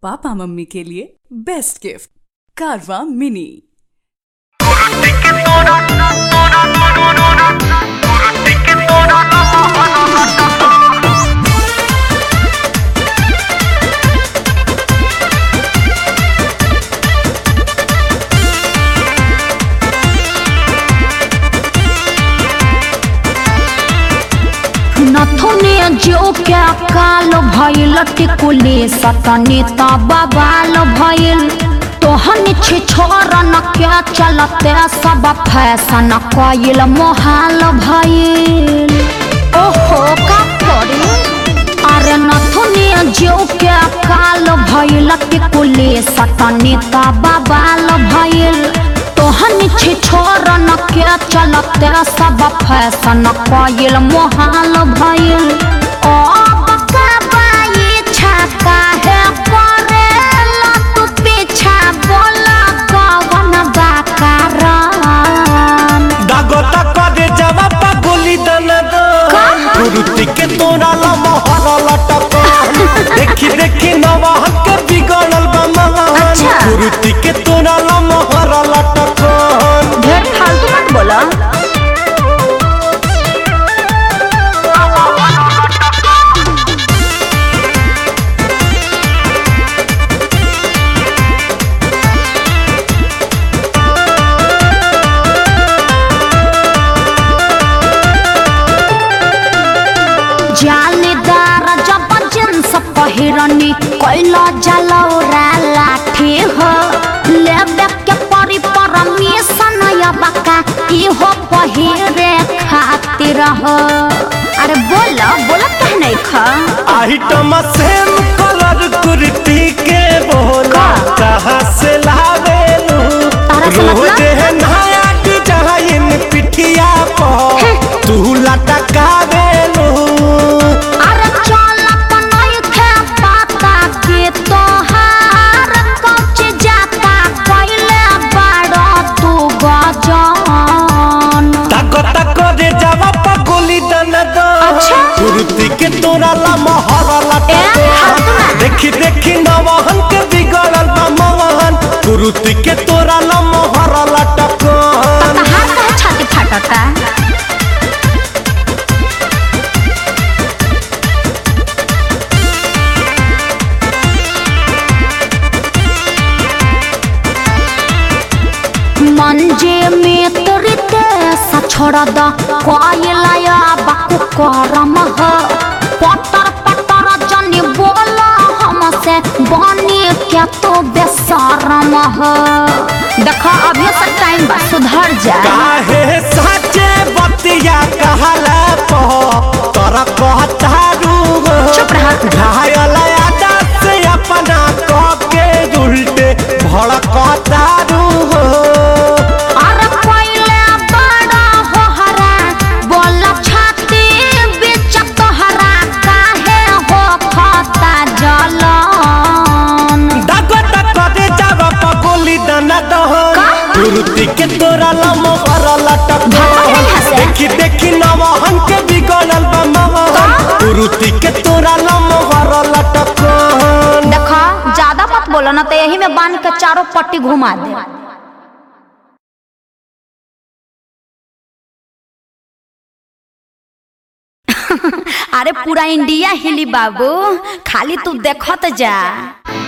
पापा मम्मी के लिए बेस्ट गिफ्ट कारवा मिनी नथुने जो क्या काल भइल टिकुले सतने त बवाल भइल तोहन छे छोरन क्या चलते सब फैशन कइल मोहाल भइल ओहो का करे अरे नथुने जो क्या काल भइल टिकुले सतने त बवाल भइल तोहन छे छोरन के चलते सब फैशन कइल मोहाल भइल ओ बकबाई छका है करेला तू पीछा बोला कवन बाकारान दागोता करे जवाब गोली दना दो गुरुती के तोरा ला मोहर लटक देखी देखी नवाहन के बिगड़ल बा महान अच्छा। गुरुती के तोरा ला मोहर लटक ढेर फालतू मत बोला जालीदार जब जींस पहिरनी कैला जलौरा लाठी हो लेबे के परी परमिशन या बका इहो पहिरे खातिर हो अरे बोला बोला कह नहीं खा आइटम सेम कलर कुर्ती के बोला का? कहाँ से लावेलू तारा से मतलब? रोज है नया डिजाइन पिठिया पर तू लटकावेलू अरे चल नहीं खे पाता के तोहार कच जाता कैले बड़ा तू गजान ताको ताको रे जावा पगोली दन दो अच्छा। कुर्ती के तोरा ला मोहरा लटा ए, हाथ में। देखी देखी नवहन के बिगड़ल बा मोहन कुर्ती के तोरा ला मोहरा लटा तहार कहे छाती फाटता मंजे में तोरते सा छोड़ द कोयलाया बाकु करम ह पटर पटर जनी बोला हमसे बनी क्या तो बेसरम ह देखा अभी से टाइम बा सुधर जा काहे साचे बतिया कहला पो तोरा कहतारू चुप रह। घायल आदा से अपना कह के उल्टे भड़कतारू अरे पहले बड़ा हो हरा बोला छाती बीच तोहरा काहे हो खाता जलन दागो दागो रे जावा पगोली दना दहन का? कुर्ती के तोरा लमो हर लटक भागो यहाँ से। देखी देखी नवहन के बिगड़ल बा महन का? कुर्ती के तोरा लमो हर लटक देखा ज्यादा मत बोलो ना तो यही में बांध के चारों पट्टी घुमा दे अरे पूरा इंडिया हिली बाबू खाली तू देखत जा